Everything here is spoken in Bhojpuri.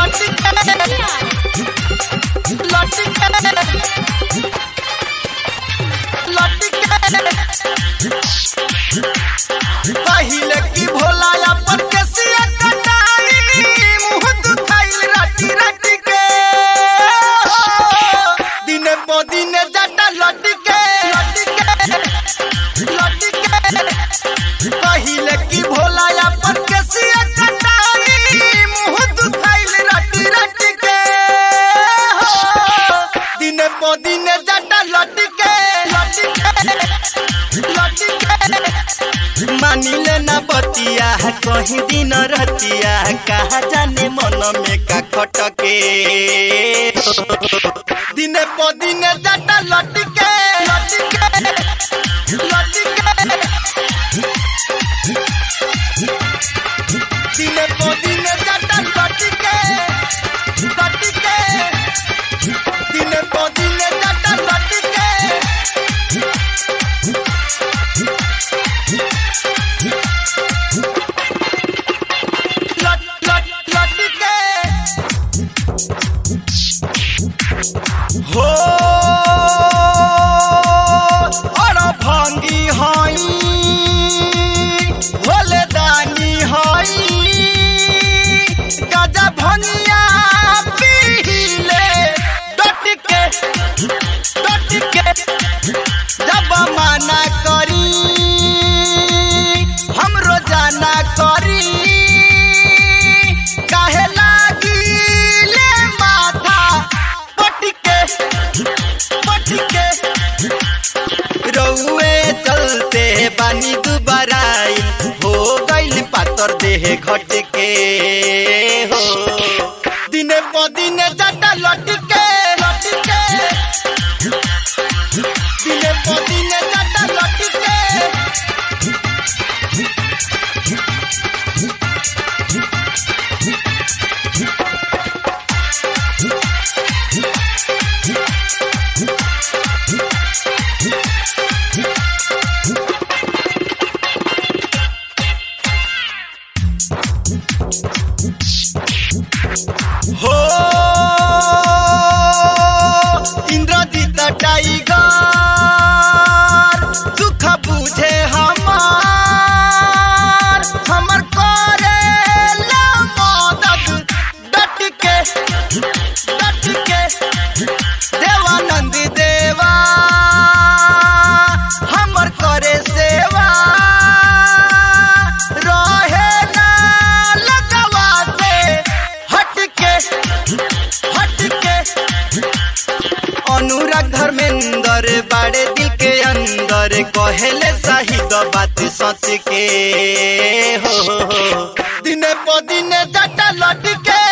पहिले की भोला अपन के सिया कटाई मुंह दुखाइल राटी राटी के दिने पो दिने जाटा लटी के लटी के लटी के पहिले की भोला अपन के सिया कटाई मुंह दुखाइल राटी राटी के दिने पो दिने जाटा लटी के लटी के लटी के मानिले न बतिया कहीं दिन रतिया कहा जाने मन में का खटके दिने प दिने जाटा लटके लटके लटके दिने प दिने जाटा लटके लटके दिने प दिने जाटा लटके लट लट लटके हो और भंगी हई भोले दानी हई गजा भंगिया पीले डटके डटके जब माना करी हम रोजाना करी काहे लागिले माथा पटके पटके रउए चलते बानी दुबाराई हो गइल पातर देह घटके हो दिने प दिने जाटा लटके लटके दिने प दिने जाटा लटके हो इंद्रजीत टाइगर दुख बुझे हमार हमर करे ला मदद डट के डट के देवानंद देवा हमर करे सेवा रहे ना लगवा से हटके हटके अनुराग धर्मेंद्र बाड़े दिल के अंदर कहेले शाहिद बात सच के हो दिने प दिने जाटा लटके